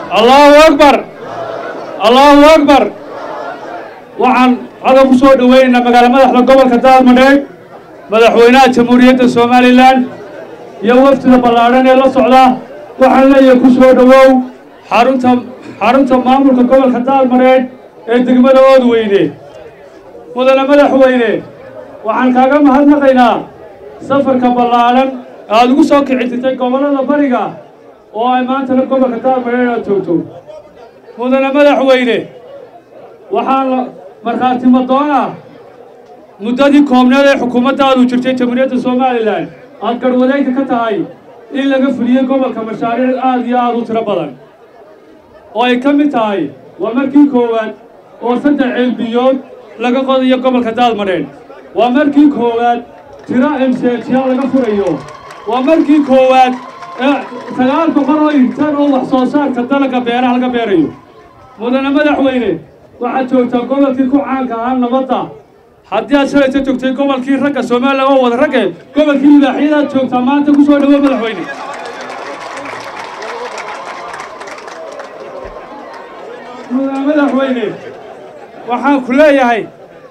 allahu akbar allahu akbar waxaan hadda ku soo dhoweynaynaa magaala madaxda gobolka daadmadheeg madaxweynaha jamhuuriyadda somalilan iyo wafdida ballaadhan ee la socda waxaan leeyahay ku soo dhowow xarunta xarunta maamulka gobolka daadmadheeg ee degmada oodweyne mudane madaxweyne waxaan kaaga mahadnaqaynaa safarka ballaadhan aada ugu soo kicititay gobollada bariga oo ay maantana gobolka daadmadheeg aad joogto mudane madaxweyne waxaan markhaati madoon ah muddadii koobneed ee xukuumaddaadu jirtay jamhuuriyadda somalilan aad garhwadeynka ka tahay in laga fuliyey gobolka mashaariic aad iyo aad u tiro badan oo ay ka mid tahay waa markii koowaad oo saddex ceelbiyood laga qodayo gobolka daadmadheen waa markii koowaad tiro emseejiya laga furayo waa markii koowaad ee sagaal boqol oo intan oo wax soo saarka dalagga beeraha laga beerayo mudane madaxweyne waxaad joogtaa gobolkii ku caanka ahaa nabadda haddii aad shalayta joogtay gobolkii ragga somalilan oo wada ragge gobolkii libaaxyadaad joogtaa maanta ku soo dhawo madaxweyne mudane madaxweyne waxaan ku leeyahay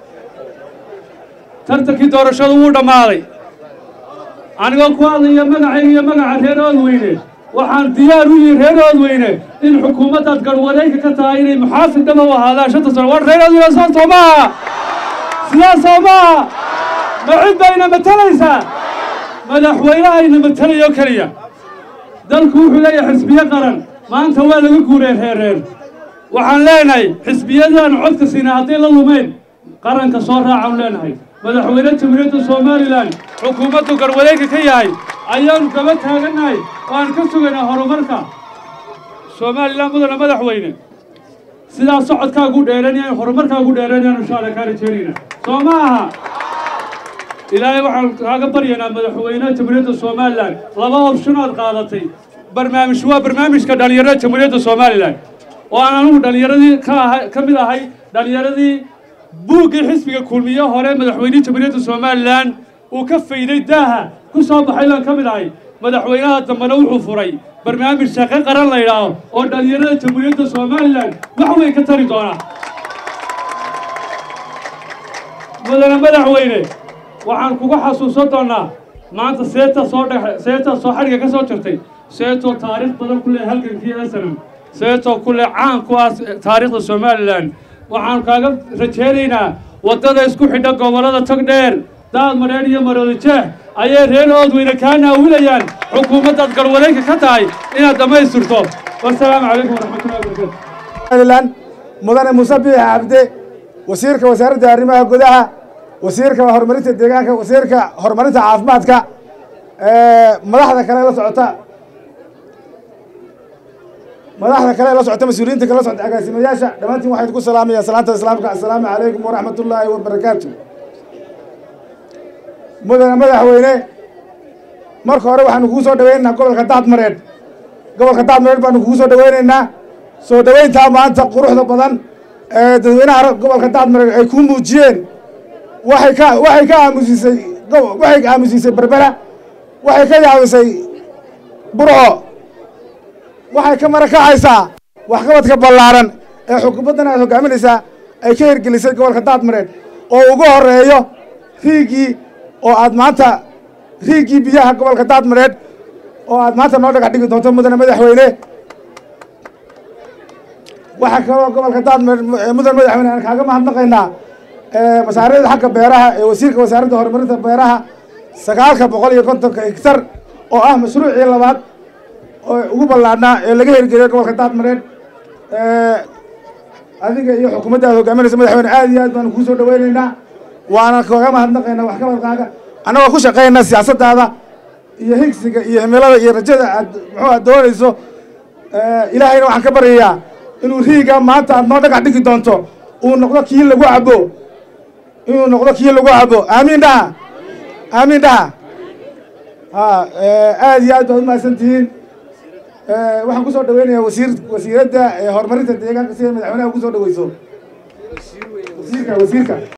tartankii doorashadu wuu dhammaaday anigoo ku hadlaya magacayga iyo magaca reer oodweyne waxaan diyaar u yihi reer oodweyne in xukuumaddaad garhwareynka ka tahay inay muxaafid dhaba u ahaadaan shanta sano war reer oodweyne soo soo maaha sidaas soo maaha ma cid bayna matalaysaa madaxweynehayna matalayo keliya dalku wuxuu leeyahay xisbiyo qaran maanta waa laga guureen reer reer waxaan leenahay xisbiyadaan codka siina hadday la lumeyn qaranka soo raacaan leenahay madaxweyne jamhuuriyadda somalilan xukuumaddu garhwareynka ka yahay ayaanu gaba taagannahay oo aan ka sugaynaa horumarka somalilan mudane madaxweyne sidaa socodkaagu dheeranayaan horumarkaagu dheeranayaan insha alla kaa rajeynayna soo ma aha ilaahay waxaan kaaga baryaynaa madaxweynaha jamhuuriyadda somalilan laba option aad qaadatay barnaamij waa barnaamijka dhallinyarada jamhuuriyadda somalilan oo aan anugu dhallinyaradii ka ahay ka mid ahay dhallinyaradii buuggii xisbiga kulmiye hore madaxweynihii jamhuuriyadda somalilan uu ka fayday daaha ku soo baxay baan ka mid ahay madaxweynaha dambena wuxuu furay barnaamij shaqo qaran la yidhaaho oo dhallinyarada jamhuuriyadda somalilan wax weyn ka tari doona mudane madaxweyne waxaan kuga xasuusan doonaa maanta seeta soo dhex seeta soo xadhiga ka soo jirtay seetoo taariikh badan ku leh halgankii asanam seetoo ku leh caan ku ah taariikhda somalilan waxaan kaaga rajaynaynaa waddada isku xidha gobollada togdheer daad madheer iyo maroodi jeex ayay reer oodweyne kaa naawilayaan xukuumaddaad garhwareynka ka tahay inaad dhammaystirto wasalaamu calaykum waraxmatullahi wabarakatu somalilan mudane muuse biix cabde wasiirka wasaaradda arrimaha gudaha wasiirka horumarinta deegaanka wasiirka horumarinta caafimaadka madaxda kale la socota madaxda kale la socota mas-uuliyiinta kale la socota agaasimayaasha dhammaantiin waxaan ku salaamaya salaanta islaamka assalaamu calaykum waraxmat ullaahi wabarakaatu mudane madaxweyne marka hore waxaanu kugu soo dhaweynaynaa gobolka daadmareed gobolka daadmareed baanu kugu soo dhaweynaynaa soo dhaweyntaa maanta quruxda badan ee dadweynaha gobolka daadmareed ay kuu muujiyeen waxay ka waxay ka aamusisay waxay aamusisay berbera waxay ka yaabisay burco waxay ka marakacaysaa waxqabadka ballaaran ee xukuumaddan aad hogaaminaysaa ay ka hirgelisay gobolka daadmareed oo ugu horeeyo riigii oo aad maanta riigii biyaha gobolka daadmareed oo aad maanta noo dhagax dhigi doonto mudane madaxweyne waxaa kaloo gobolka daadmareed mudane madaxweyne aan kaaga mahadnaqaynaa mashaariicda xagga beeraha ee wasiirka wasaaradda horumarinta beeraha sagaalka boqol iyo kontonka higtar oo ah mashruucii labaad oo ugu ballaadhnaa ee laga hirgeliyay gobolka daadmareed adiga iyo xukuumadda aad hogaaminaysa madaxweyne aad iyo aad baanu kuu soo dhaweynaynaa waana kaga mahadnaqaynaa waxqabadkaaga annagoo ku shaqaynaa siyaasaddaada iyo higsiga iyo himilada iyo rajada aad muxuu aad doonayso ilaahayna waxaan ka baryayaa inuu riiga maanta aad noo dhagax dhigi doonto uu noqdo kii lagu cabo inuu noqdo kii lagu cabo aamiin dhaha aamiin dhaha ha aad iyo aad baad umahadsan tihiin waxaan kusoo dhaweynayaa wasiir wasiiradda horumarinta deegaanka si ay madaxweynaha kusoo dhaweyso wasiirka wasiirka